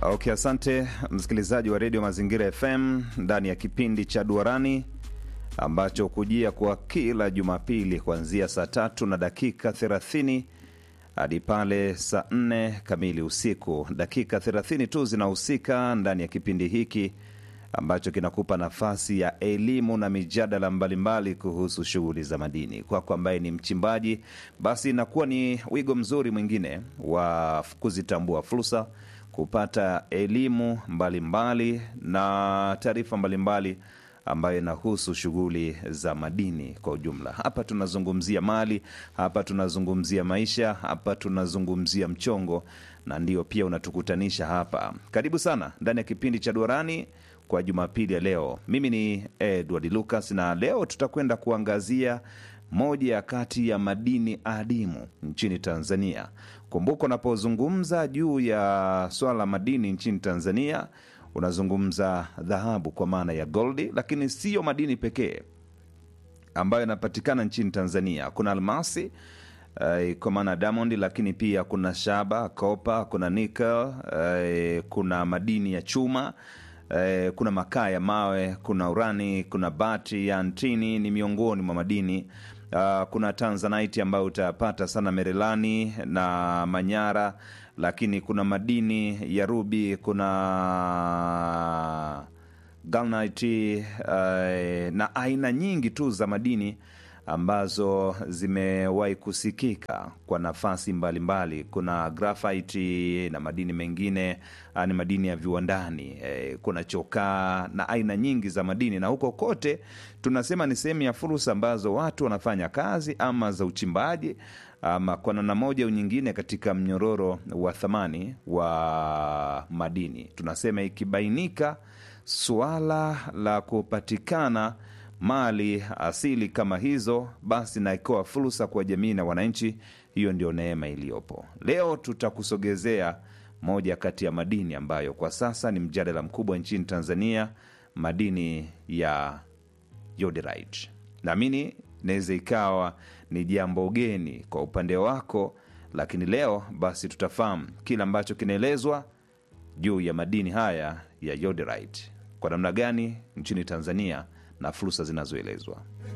Okay, asante msikilizaji wa redio Mazingira FM ndani ya kipindi cha Duarani ambacho kujia kwa kila Jumapili kuanzia saa tatu na dakika 30 hadi pale saa nne kamili usiku. Dakika 30 tu zinahusika ndani ya kipindi hiki ambacho kinakupa nafasi ya elimu na mijadala mbalimbali kuhusu shughuli za madini. Kwako ambaye ni mchimbaji, basi inakuwa ni wigo mzuri mwingine wa kuzitambua fursa, kupata elimu mbalimbali na taarifa mbalimbali ambayo inahusu shughuli za madini kwa ujumla. Hapa tunazungumzia mali, hapa tunazungumzia maisha, hapa tunazungumzia mchongo, na ndio pia unatukutanisha hapa. Karibu sana ndani ya kipindi cha Duarani kwa Jumapili ya leo. Mimi ni Edward Lucas na leo tutakwenda kuangazia moja ya kati ya madini adimu nchini Tanzania. Kumbuka, unapozungumza juu ya swala la madini nchini Tanzania unazungumza dhahabu kwa maana ya goldi, lakini siyo madini pekee ambayo yanapatikana nchini Tanzania. Kuna almasi uh, kwa maana diamond, lakini pia kuna shaba, kopa, kuna nickel, uh, kuna madini ya chuma uh, kuna makaa ya mawe, kuna urani, kuna bati ya antini, ni miongoni mwa madini uh, kuna tanzanite ambayo utayapata sana Merelani na Manyara lakini kuna madini ya rubi, kuna galnite uh, na aina nyingi tu za madini ambazo zimewahi kusikika kwa nafasi mbalimbali mbali. Kuna grafiti na madini mengine ni madini ya viwandani eh, kuna chokaa na aina nyingi za madini, na huko kote tunasema ni sehemu ya fursa ambazo watu wanafanya kazi ama za uchimbaji ama kwa namna moja au nyingine katika mnyororo wa thamani wa madini. Tunasema ikibainika suala la kupatikana mali asili kama hizo, basi na ikawa fursa kwa jamii na wananchi, hiyo ndio neema iliyopo. Leo tutakusogezea moja kati ya madini ambayo kwa sasa ni mjadala mkubwa nchini Tanzania, madini ya yoderite. Naamini inaweza ikawa ni jambo geni kwa upande wako, lakini leo basi tutafahamu kile ambacho kinaelezwa juu ya madini haya ya yoderite, kwa namna gani nchini Tanzania na fursa zinazoelezwa.